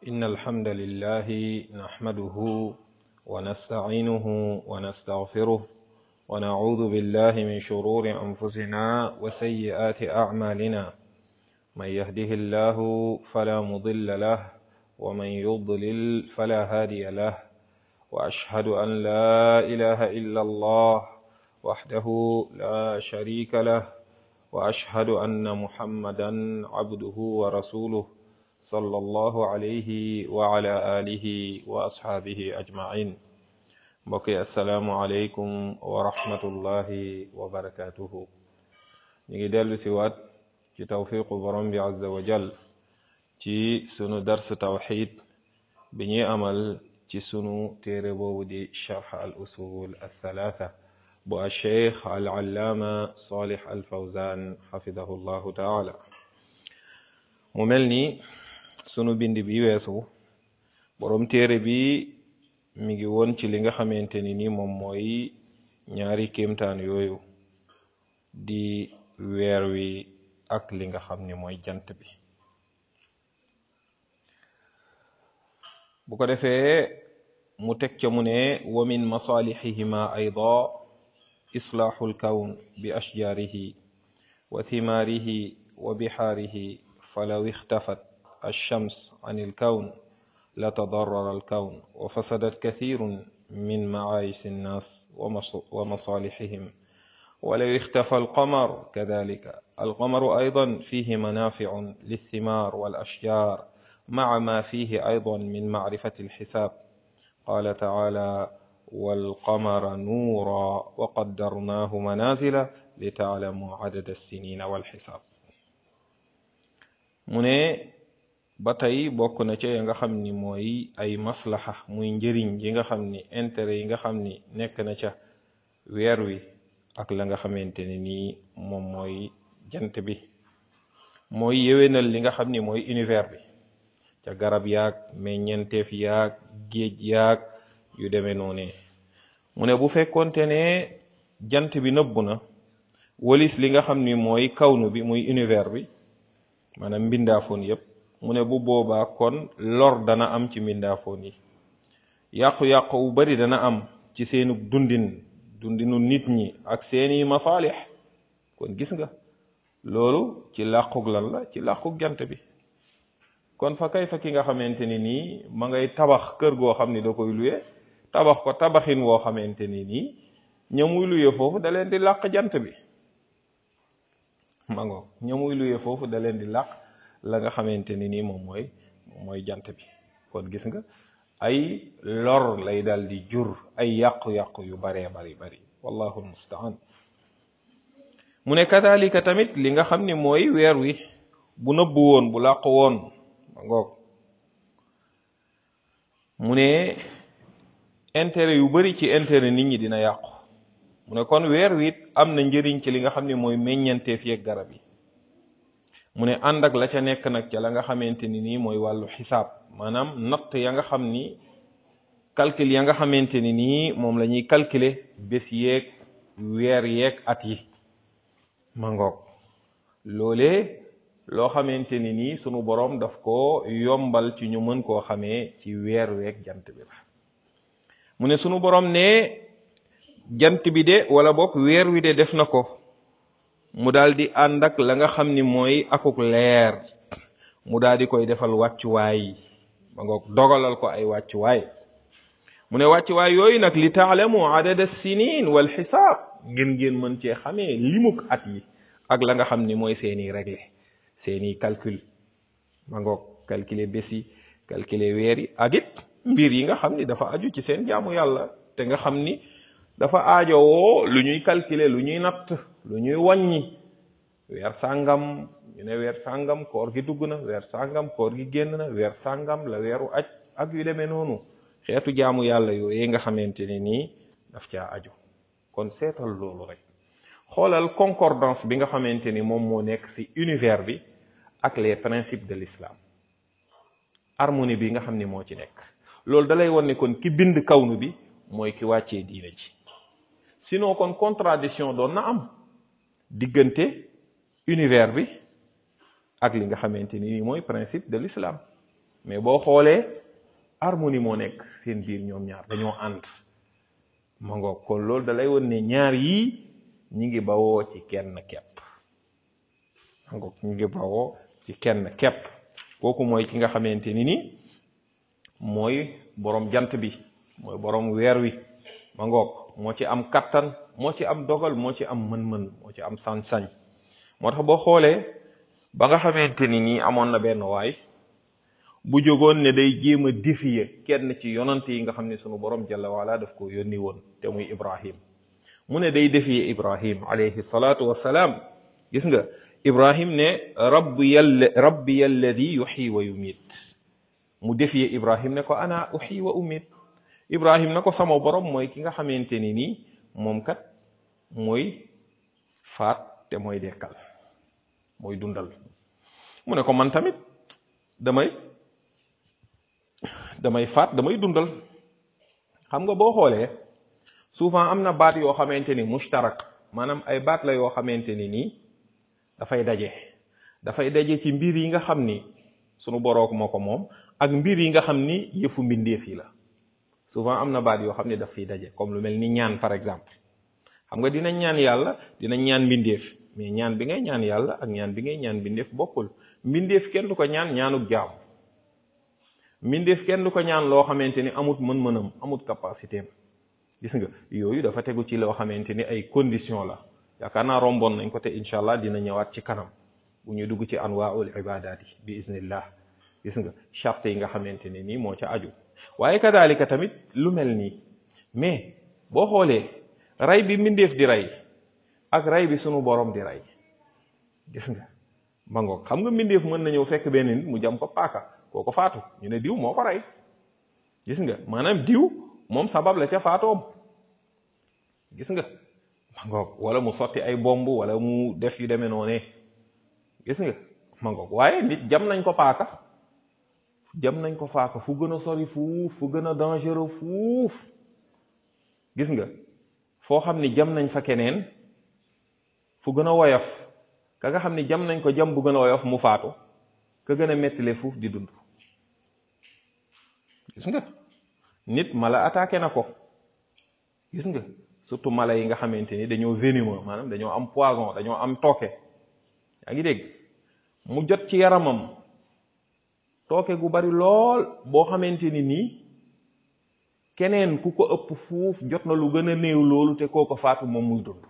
إن الحمد لله نحمده ونستعينه ونستغفره ونعوذ بالله من شرور أنفسنا وسيئات أعمالنا من يهده الله فلا مضل له ومن يضلل فلا هادي له وأشهد أن لا إله إلا الله وحده لا شريك له وأشهد أن محمدا عبده ورسوله صلى الله عليه وعلى آله وأصحابه أجمعين mbokki asalaamualeykum wa rahmatullahi wa barakatuhu ñu ngi dellu si waat ci tawfiqu borom bi azza wa jal ci sunu dars tawxid bi ñuy amal ci sunu téere boobu di charx al usul althalatha bu alcheikh al allaama salih al fawzan xafidahu llahu taala mu mel ni sunu bind bi weesu borom téere bi mi ngi woon ci li nga xamante ni ni moom mooy ñaari kéemtaan yooyu di weer wi ak li nga xam ni mooy jant bi bu ko defee mu teg ca mu ne wa min masalihihima ayda islaaxu lkawn bi ashjaarihi wa thimaarihi wa bihaarihi falaw ixtafat alshams an ilkawn la tadarrara alkawn wa fasadat kathirun min maayis annas wa masalihihim ولو اختفى القمر كذلك القمر أيضا فيه منافع للثمار والأشجار مع ما فيه أيضا من معرفة الحساب قال تعالى والقمر نورا وقدرناه منازل لتعلموا عدد السنين والحساب mu ne ba tey bokk na ca ya nga xam ni mooy ay maslaxa muy njëriñ yi nga xam ni intérêt yi nga xam ni nekk na ca weer wi ak la nga xamante ne nii moom mooy jant bi mooy yéwénal li nga xam ni mooy univers bi ca garab yaag meññenteef yaag géej yaag yu demee noone mu ne bu fekkonte ne jant bi nëbbu na walis li nga xam ni mooy kawnu bi muy univers bi maanaam mbindaafoon yépp mu ne bu boobaa kon lor dana am ci mbindaafoon yi yàqu-yàqu wu bari dana am ci seenu dundin dundinu nit ñi ak seeni masaalix kon gis nga loolu ci làqug lan la ci làqug jant bi kon fa kay fa ki nga xamante ni nii ma ngay tabax kër goo xam ni da koy luye tabax ko tabaxin woo xamante ni nii ñamuy luye foofu da leen di làq jant bi ma ngo ñamuy luye foofu da leen di làq la nga xamante ni nii moom mooy moom mooy jant bi kon gis nga ay lor lay dal di jur ay yàqu-yàqu yu baree bari bari wallahu almustaan mu ne kadalika tamit li nga xam ni mooy weer wi bu nëbbu woon bu làqu woon ma ngoog mu ne intérêt yu bari ci intérêt nit ñi dina yàqu mu ne kon weer wi it am na njëriñ ci li nga xam ne mooy meññanteef yeeg garab yi mu ne ànd ak la ca nekk nag ca la nga xamante ni nii mooy wàllu xisaab maanaam natt ya nga xam ni calcul ya nga xamante ni nii moom la ñuy calculer bés yeeg weer yeeg at yi ma ngoog loolee loo xamante ni nii sunu boroom daf ko yombal ci ñu mën koo xamee ci weer weeg jant bi la mu ne sunu boroom ne jant bi de wala bokk weer wi de def na ko mu daal di ànd ak la nga xam ni mooy akuk leer mu daal di koy defal wàccuwaay ma ngoog dogalal ko ay wàccuwaay mu ne wàccuwaay yooyu nag li taalamu adada sinin wal xisaab ngeen ngeen mën cee xamee limuk at yi ak la nga xam ni mooy seeni réglé seeni calcul ma ngoog calculer bés yi calculer weer yi ak it mbir yi nga xam ni dafa aju ci seen jaamu yàlla te nga xam ni dafa aajowoo lu ñuy calculer lu ñuy natt lu ñuy wàññi weer sàngam ñu ne weer sàngam koor gi dugg na weer sàngam koor gi génn na weer sàngam la weeru aj ak yu demee noonu xeetu jaamu yàlla yooyu nga xamante ne nii daf caa aju kon seetal loolu rek xoolal concordance bi nga xamante ni moom moo nekk ci univers bi ak les principes de l'islam harmonie bi nga xam ni moo ci nekk loolu dalay won ne kon ki bind kawnu bi mooy ki wàccee diina ji sinon kon contradiction doon na am diggante univers bi ak li nga xamante ni mooy principe de l'islam mais boo xoolee harmonie moo nekk seen biir ñoom ñaar dañoo ànd ma ngoog kon loolu da lay won ne ñaar yii ñi ngi bawoo ci kenn kepp ma ngoog ñi ngi bawoo ci kenn kepp kooku mooy ki nga xamante ni ni mooy borom jant bi mooy borom weer wi ma ngoog moo ci am kattan moo ci am dogal moo ci am mën-mën moo ci am sañ-sañ moo tax boo xoolee ba nga xamante ni nii amoon na benn waay bu jógoon ne day jéem a défier kenn ci yonante yi nga xam ne sunu borom jalla waala daf ko yónni woon te muy ibrahim mu ne day défier ibrahim alayhi salaatu wassalaam gis nga ibrahim ne rabbi yalla rabbi alladi yuxyi wa yumiit mu défier ibrahim ne ko ana uxyi wa umiit ibrahim na ko sama borom mooy ki nga xamante ni nii moom kat mooy faat te mooy dekkal mooy dundal mu ne ko man tamit damay damay faat damay dundal xam nga boo xoolee souvent am na baat yoo xamante ni mushtarak maanaam ay baat la yoo xamante ni nii dafay daje dafay daje ci mbir yi nga xam ni sunu borook moo ko moom ak mbir yi nga xam ni yëfu mbindeef yi la souvent am na baat yoo xam ne daf fiy daje comme lu mel ni ñaan par exemple xam nga dinañ ñaan yàlla dinañ ñaan mbindeef mais ñaan bi ngay ñaan yàlla ak ñaan bi ngay ñaan mbindeef bokkul mbindeef kenn du ko ñaan ñaanuk jaam mbindeef kenn du ko ñaan loo xamante ni amut mën-mënam amut capacité am gis nga yooyu dafa tegu ci loo xamante ni ay condition la yaakaar naa romboon nañ ko te incha allah dina ñëwaat ci kanam bu ñu dugg ci anwaaul ibadat yi bi iznillah gis nga charte yi nga xamante ni nii moo ca aju waaye kadaalika tamit lu mel nii mais boo xoolee rey bi mbindeef di rey ak rey bi sunu borom di rey gis nga ma ngoog xam nga mbindeef mën na ñëw fekk benn nit mu jam ko paaka kooko faatu ñu ne diw moo ko rey gis nga maanaam diw moom sabab la ca faatoom gis nga ma ngoog wala mu sotti ay bomb wala mu def yu demee noonee gis nga ma ngoog waaye nit jam nañ ko paaka jam nañ ko faaka fu gën a sori fuuf fu gën a dangereux fuuf gis nga foo xam ni jam nañ fa keneen fu gën a woyof ka nga xam ni jam nañ ko jam bu gën a woyof mu faatu ka gën a mettile fuuf di dund gis nga nit mala attaqué na ko gis nga surtout mala yi nga xamante ni dañoo venimeux maanaam dañoo am poison dañoo am tooke yaa ngi dégg mu jot ci yaramam tooke gu bari lool boo xamante ni nii keneen ku ko ëpp fuuf jot na lu gën a néew loolu te koo ko faatu moom muy dund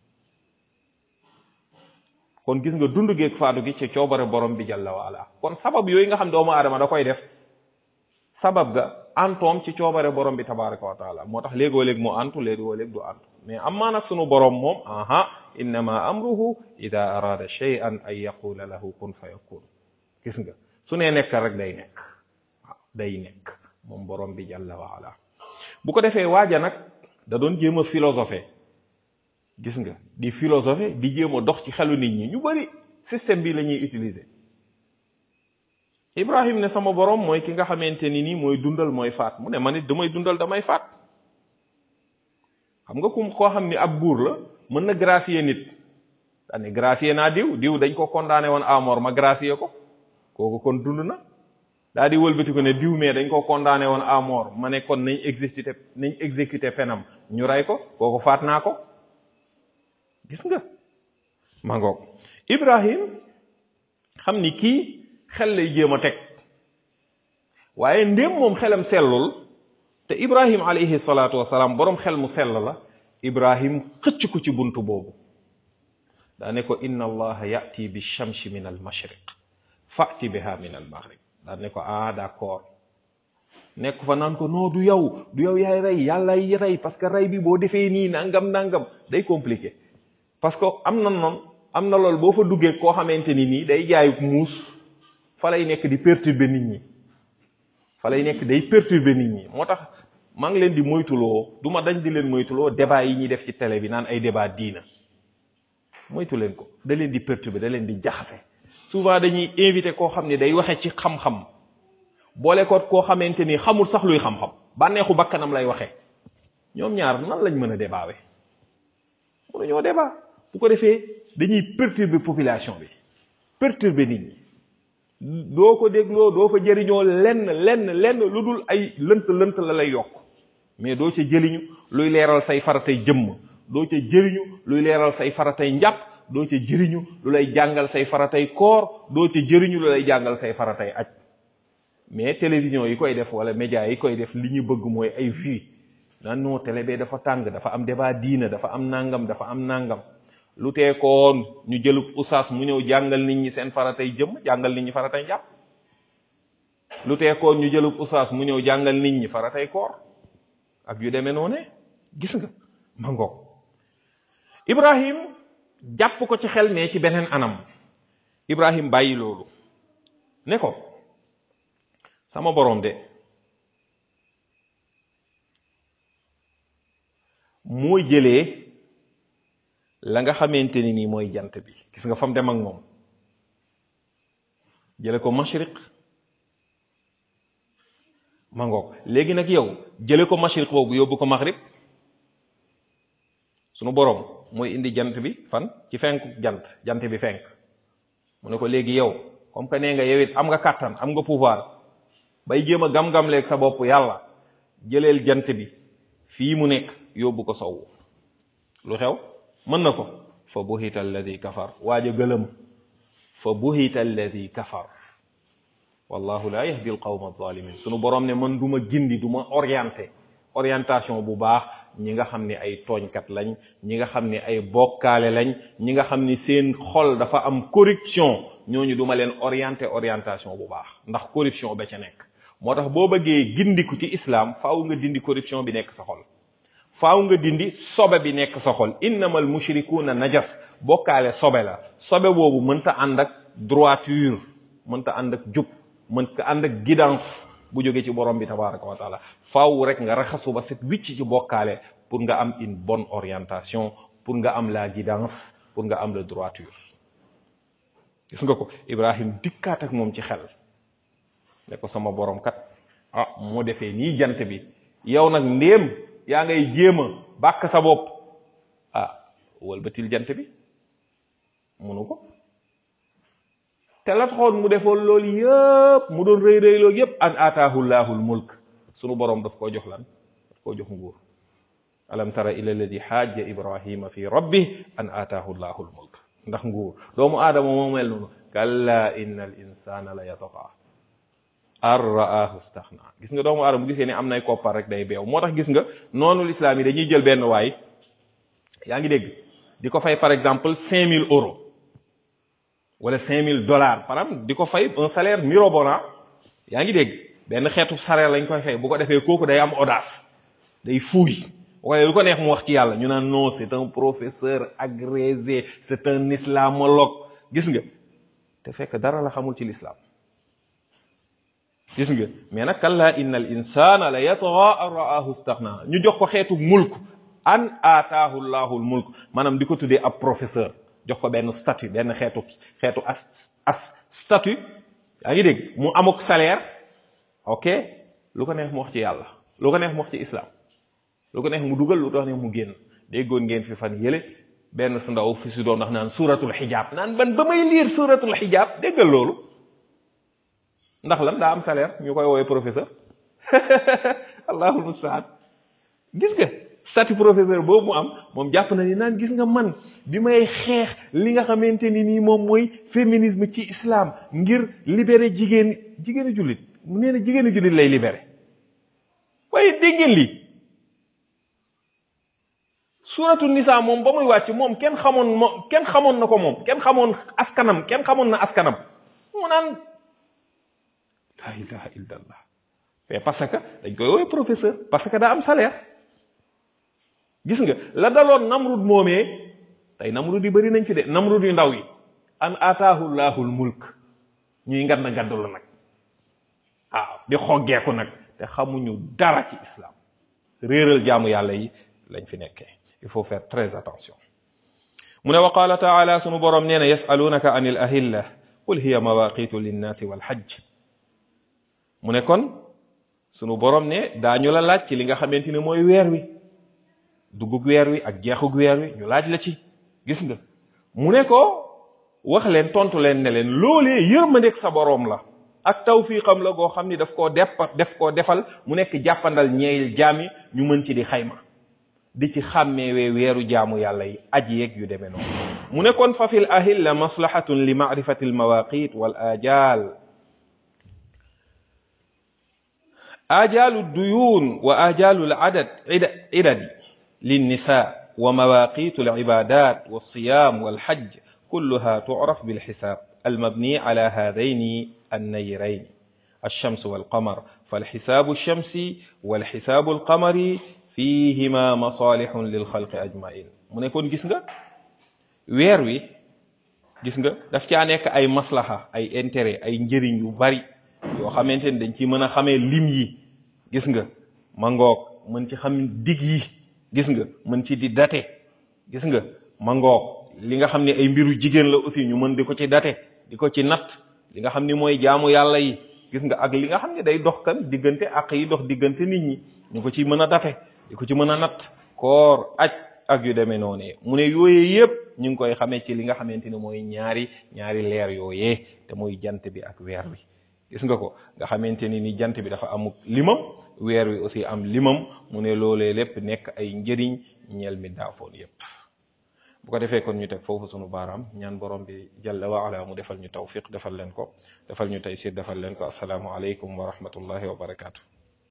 kon gis nga dund geeg faatu gi ci coobare borom bi jalla waala kon sabab yooyu nga xam doomu aadama da koy def sabab ga antoom ci coobare borom bi tabaraka wa taala moo tax léegoo léeg mu antu léegoo léeg du antu mais amaa nag sunu borom moom aha innama amruhu ida arada shay'an an yaqula lahu kun fa yakun gis nga su nee nekk rek day nekk waaw day nekk moom borom bi jalla waala bu ko defee waaja nag da doon jéem a philosophe gis nga di philosophe di jéem a dox ci xelu nit ñi ñu bari système bi la ñuy utiliser Ibrahim ne sama borom mooy ki nga xamante ni nii mooy dundal mooy faat mu ne man it damay dundal damay faat xam nga kum koo xam ni ab buur la mën na gracier nit daane gracier naa diw diw dañ ko condamné woon à mort ma gracier ko kooku kon dund na daa di wëlbati ko ne diw mais dañ ko condamné woon à mort ma ne kon nañ exécuté nañ exécuté penam ñu rey ko kooku faat naa ko gis nga ma ngoog Ibrahim xam ni kii xel lay jéem a teg waaye ndéem moom xelam sellul te Ibrahim alayhi salaatu wasalaam boroom xel mu sell la Ibrahim xëcc ko ci buntu boobu daa ne ko inna allaha yati bi shamsi min al mashriq fati biha min al maghrib daa ne ko ah d'accord nekk fa naan ko non du yow du yow yaay rey yàlla yi rey parce que rey bi boo defee nii nangam nangam day compliqué parce que am na noonu am na loolu boo fa duggee koo xamante ni nii day jaayuk muus fa lay nekk di perturber nit ñi fa lay nekk day perturber nit ñi moo tax maa ngi leen di moytuloo du ma dañ di leen moytuloo débat yi ñuy def ci télé bi naan ay débat diina moytu leen ko da leen di perturber da leen di jaxase souvent dañuy invité koo xam ne day waxe ci xam-xam boole ko koo xamante ni xamul sax luy xam-xam bànneexu bakkanam lay waxe ñoom ñaar nan lañ mën a débawe mënuñoo débat bu ko defee dañuy perturber population bi perturber nit ñi doo ko dégloo doo fa jëriñoo lenn lenn lenn lu dul ay lënt lënt la lay yokk mais doo ca jëriñu luy leeral say faratay jëmm doo ca jëriñu luy leeral say faratay njàpp doo ca jëriñu lu lay jàngal say faratay koor doo ca jëriñu lu lay jàngal say faratay aj mais télévision yi koy def wala média yi koy def li ñu bëgg mooy ay vues naan non télé bee dafa tàng dafa am débat diina dafa am nangam dafa am nangam lu teekoon ñu jëlub usaas mu ñëw jàngal nit ñi seen faratay jëmm jàngal nit ñi faratay njàpp lu teekoon ñu jëlub usaas mu ñëw jàngal nit ñi faratay koor ak yu demee noonu gis nga ma ngoog Ibrahim jàpp ko ci xel mais ci beneen anam Ibrahim bàyyi loolu ne ko sama borom de mooy jëlee la nga xamante ni nii mooy jant bi gis nga fam dem ak moom jële ko mashriq ma ngoog léegi nag yow jële ko mashriq boobu yóbbu ko maghrib sunu borom mooy indi jant bi fan ci fenku jant jant bi fenk mu ne ko léegi yow comme que nee nga yow it am nga kàttan am nga pouvoir bay jéem a gam-gam leeg sa bopp yàlla jëleel jant bi fii mu nekk yóbbu ko sowu lu xew mën na ko fa buhita alladi kafar waaj a gëlëm fa buhita alladi kafar wallahu la yahdi al qawma alzalimin sunu borom ne man du ma gindi du ma orienté orientation bu baax ñi nga xam ne ay tooñkat lañ ñi nga xam ne ay bokkaale lañ ñi nga xam ni seen xol dafa am corruption ñooñu duma leen orienté orientation bu baax ndax corruption ba ca nekk moo tax boo bëggee gindiku ci islam faaw nga dindi corruption bi nekk sa xol faaw nga dindi sobe bi nekk sa xol innamal mushrikuuna najas bokkaale sobe la sobe boobu mënta ànd ak droiture mënta ànd ak jub mënta ànd ak guidance bu jógee ci borom bi tabaraka wa taala faaw rek nga raxasu ba set wicc ci bokkaale pour nga am une bonne orientation pour nga am la guidance pour nga am la droiture gis nga ko Ibrahim dikkaat ak moom ci xel ne ko sama borom kat ah moo defee nii jant bi yow nag ndéem yaa ngay jéem a bàkk sa bopp ah walbatil jant bi munu ko te la taxoon mu defoon loolu yëpp mu doon rëy rëy loolu yëpp an aataahu llaahul mulk sunu borom daf koo jox lan daf koo jox nguur alam tara ila alladi xaaja ibrahima fi rabbi an aataahu llaahul mulk ndax nguur doomu aadama moo mel noonu kalla inna al insana la yataqa ar raahu staxna gis nga doomu aadama bu gisee ne am nay koppar rek day beew moo tax gis nga noonu lislaam yi dañuy jël benn waay yaa ngi dégg di ko fay par exemple cinq mille euros wala cinq mille dollars par exemple di ko fay un salaire mirobolant yaa ngi dégg benn xeetu salaire lañ koy fay bu ko defee kooku day am audace day fuuy wala lu ko neex mu wax ci yàlla ñu naan non c'est un professeur agrégé c'est un islamologue gis nga te fekk dara la xamul ci l'islam gis nga mais nag kalla inna al insana la yatgha an ra'ahu staghna ñu jox ko xeetu mulk an aataahu llahu l mulk maanaam di ko tuddee ab professeur jox ko benn statut benn xeetu xeetu as as statut yaa ngi dégg mu amuk salaire ok lu ko neex mu wax ci yàlla lu ko neex mu wax ci islam lu ko neex mu dugal lu ko neex mu génn déggoon ngeen fi fan yële benn sa ndaw fi si doon ndax naan suratul xijaab naan ban ba may lire suratul xijaab déggal loolu ndax lan daa am salaire ñu koy woowee professeur allahul mustaan gis nga statut professeur boobu mu am moom jàpp na ni naan gis nga man bi may xeex li nga xamante ni nii moom mooy féminisme ci islam ngir libérer jigéen jigéenu jullit mu nee na jigéenu jullit lay libérer waaye dégg ngeen lii suratu nisa moom ba muy wàcc moom kenn xamoon moom kenn xamoon na ko moom kenn xamoon askanam kenn xamoon na askanam mu naan la ilaha illallah mais parce que dañ koy woowee professeur parce que daa am salaire gis nga la daloon namrud moomee tey namrud yi bëri nañ fi de namrud yu ndaw yi an ataahu llahul mulk ñuy ngand ngandu la nag waaw di xoggeeku nag te xamuñu dara ci islam réeral jaamu yàlla yi lañ fi nekkee il faut faire très attention mu ne wa qaala taala sunu borom nee na yasalunaka an il ahilla qul hiya mawaqitu linnaasi walhajj mu ne kon sunu borom ne daañu la laaj ci li nga xamante ne mooy weer wi duggug weer wi ak jeexug weer wi ñu laaj la ci gis nga mu ne ko wax leen tontu leen ne leen loolee yërmandeeg sa boroom la ak tawfiqam la goo xam ni daf koo deppa def koo defal mu nekk jàppandal ñeel jaami ñu mën ci di xayma di ci xàmmeewee weeru jaamu yàlla yi aji yeeg yu demee noonu mu ne kon fa fil ahilla maslahatun li maarifati almawaqit wal ajal ajalu duyun wa ajalu aladad idadi linnisa wa mawaqitu alibadat walsiyam walhajj كلها تعرف بالحساب المبني على هذين النيرين الشمس والقمر فالحساب الشمسي والحساب القمري فيهما مصالح للخلق أجمعين mu ne kon gis nga weer wi gis nga daf caa nekk ay maslaha ay intérêt ay njëriñ yu bari yoo xamante ni dañ ci mën a xamee lim yi gis nga ma ngoog mën ci xam dig yi gis nga mën ci di date gis nga ma ngoog li nga xam ne ay mbiru jigéen la aussi ñu mën di ko ci date di ko ci natt li nga xam ni mooy jaamu yàlla yi gis nga ak li nga xam ne day dox kan diggante ak yi dox diggante nit ñi ñu ko ci mën a date di ko ci mën a natt koor aj ak yu demee noonu mu ne yooyee yëpp ñu ngi koy xamee ci li nga xamante ni mooy ñaari ñaari leer yooyee te muy jant bi ak weer wi gis nga ko nga xamante ni ni jant bi dafa amuk limam weer wi aussi am limam mu ne loolee lépp nekk ay njëriñ ñeel mi daafoon yépp bu ko defee kon ñu teg foofu sunu baaraam ñaan borom bi jalla wa ala mu defal ñu tawfiq defal leen ko defal ñu taysir defal leen ko asalaamu aleykum wa rahmatullahi wa barakaatu